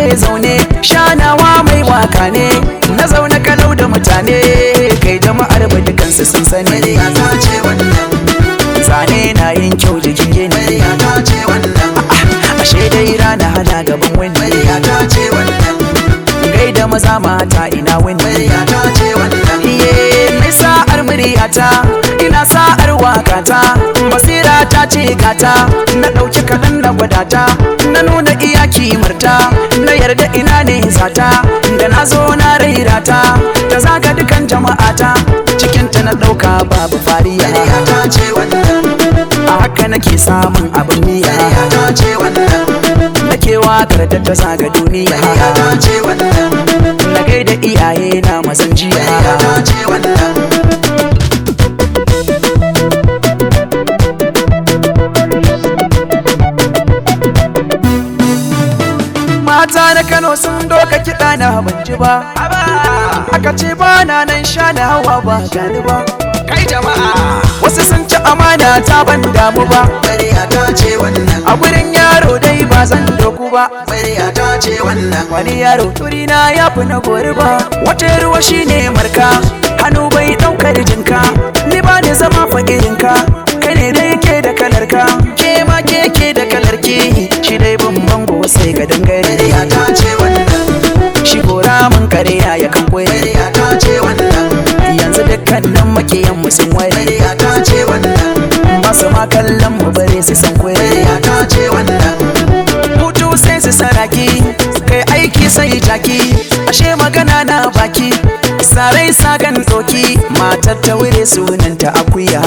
nake zaune shanawa mai waka ne na zaune kalau da mutane kai jama'ar ba dukansu sun sani Murya ta ce wannan zane na yin kyau jikin gini Murya ta ce wannan ashe dai rana hana gaban wani Murya ta ce wannan gaida maza mata ina wani Murya ta ce wannan iye mai sa'ar muryata ina sa'ar wakata basira ta ce gata na ɗauki kaɗan na gwadata na nuna iya kimarta na yarda ina ne zata da na zo na rairata ta zaga dukan jama'ata cikinta na ɗauka babu fariya Murya ta ce wannan a haka nake samun abin Murya miya ta ce wannan nake wakar da ta zaga duniya Murya ta ce wannan na gaida iyaye na mazan Murya jiya ta ce wannan mata na kano sun doka kiɗa na ban ji ba aka ce ba na nan sha na hawa ba gani ba Kai jama'a wasu sun ci amana ta ban damu ba Murya ta ce wannan a gurin yaro dai ba zan doku ba Murya ta ce wannan wani yaro turina ya fi na gori ba wata ruwa shine marka hannu bai ɗaukar jinka ni ba ni zama fakirinka kai ne dai ke da kalarka ke ma ke ke da kalarki shi dai bin bango sai ka dangare Murya ta ce wannan shi gora mun kare ya kan kwere Murya ta ce wannan yanzu dukkanin makiyan mu sun ware Murya ta ce wannan ba su ma kallon mu bare su san kwere Murya ta ce wannan hutu sai su saraki kai aiki sai jaki ashe magana na baki sarai sagan doki matar ta wure sunanta akuya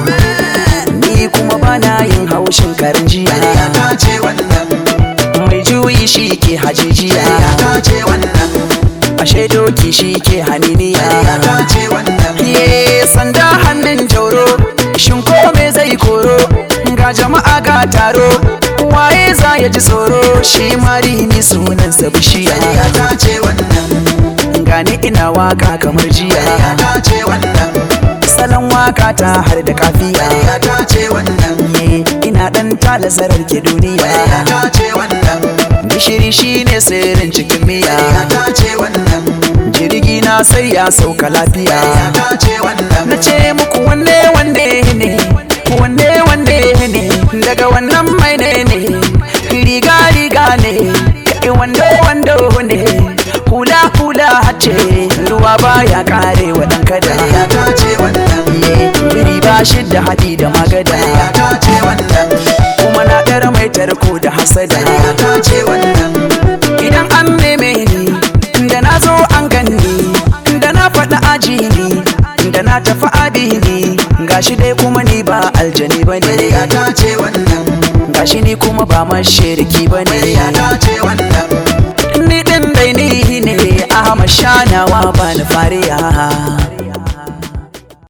ni kuma bana yin haushin karin Murya jiya ta ce wannan mai juyi shi ke Murya hajijiya ta ce wannan ashe doki shi ke Murya haniniya ta ce wannan Ye sanda hannun jauro shin ko me zai koro ga jama'a ga taro waye za ya ji tsoro shi mari ni sunansa bishiya Murya ta ce wannan gani ina waka kamar Murya jiya ta ce wannan salon waka ta har da kafiya Murya ta ce wannan Ye ina dan tala zarar ke Murya duniya ta ce wannan gishiri shine sirrin cikin Murya miya ta ce wannan jirgi na sai ya sauka Murya lafiya ta ce wannan na ce muku wanne wanne ne wanne wanne ne daga wannan mai ne ne riga riga ne kai wando wando ne hula hula hace ruwa baya kare wa dan kada Murya ta ce wannan ye biri ba shi da hadi da magada Murya ta ce wannan kuma na ɗara mai tarko da hasada Murya ta ce wannan idan an neme ni da na zo an ganni da na faɗi aji ni da na tafi adini gashi dai kuma ni ba aljani ba ne Murya ta ce wannan gashi ni kuma ba mashirki ba Murya ne ta ce wannan ni ɗin dai ni ne ahmad shanawa ba ni fariya